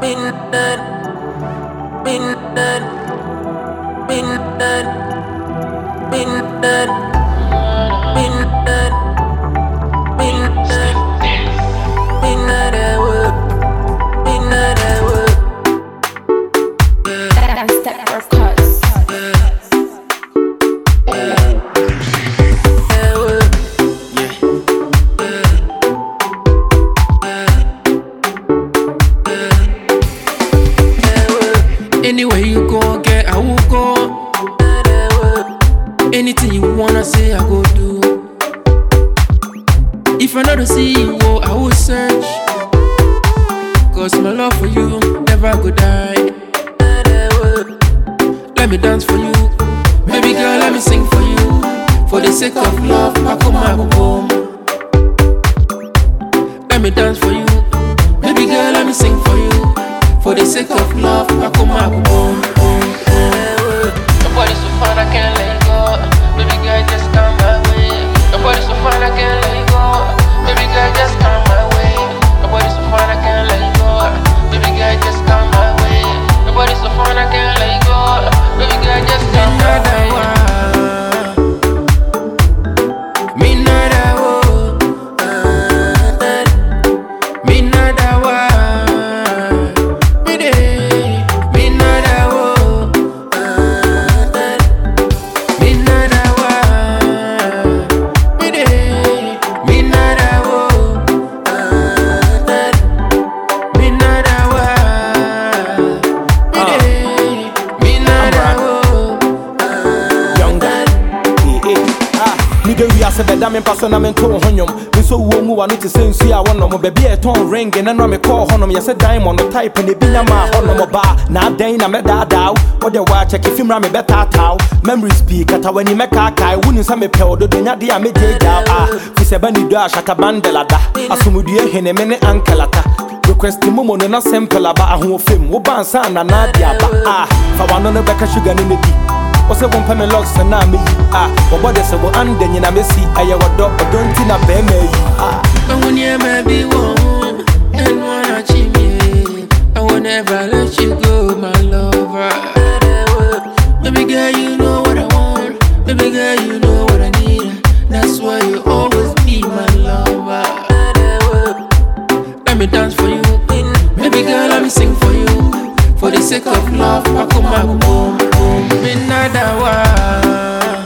Midnight, midnight, midnight, midnight, midnight, midnight, midnight at work, midnight at work. That step records. at work. At work, Anywhere you go, get I will go. at work. Anything you wanna say, I go do. If I know to see you, oh, I will search. Cause my love for you never go die. Let me dance for you. Baby girl, let me sing for you. For the sake of love, I come I go home. Let me dance for you. Baby girl, let me sing for you. For the sake of love, I come I go home. home, home. Your body's so fine, I can't let go. Baby girl, just come my way. Your body's so fine, I can't let go. Baby girl, just come my way. Your body's so fine, I can't let go. Baby girl, just come my way. Your body's so fine, I can't let go. Baby girl, just come my way. Me nada wo, me nada wa, me de, me nada wo. Me nada wa, me de, me nada wo, me nada wa, me de, me nada wo. younger. Eh, eh, ah. Nigga wiase bɛda me mpa so na mento wo ho nnwom me nso wuo mu wa no te sɛ nsu a wɔnom baabi a ɛtɔn ring na no mekɔɔ hɔnom yɛsɛ diamond type ne bi nyama a hɔnom baa na adɛn na mɛdaadaa wo wode waakyɛke fi mmra mebɛtaataa wo memories pii kata w'ani mɛkaakae wonim sɛ mepɛ wo dodo nyadeɛ a mɛgyaagyaa a fi sɛ bɛne dɔ a shatabandɛlada asomdue hene me ne ankelata request mu mu no na simple aba ahoɔfam woba ansa na na de aba a fa wano no bɛka sugar ne mɛdi wɔsɛ wompɛ me locks na meyi a wɔbɔ de sɛ wo anda nyina mɛsi ɛyɛ wɔdɔ ɔdɔ nti na bɛɛma ayi a I will never be one and wanna cheat me. I will never let you go, my lover. Baby girl, you know what I want. Baby girl, you know what I need. That's why you always be my lover. Let me dance for you. Baby girl, let me sing for you. For the sake of love, I come back home. home. Me nada wa.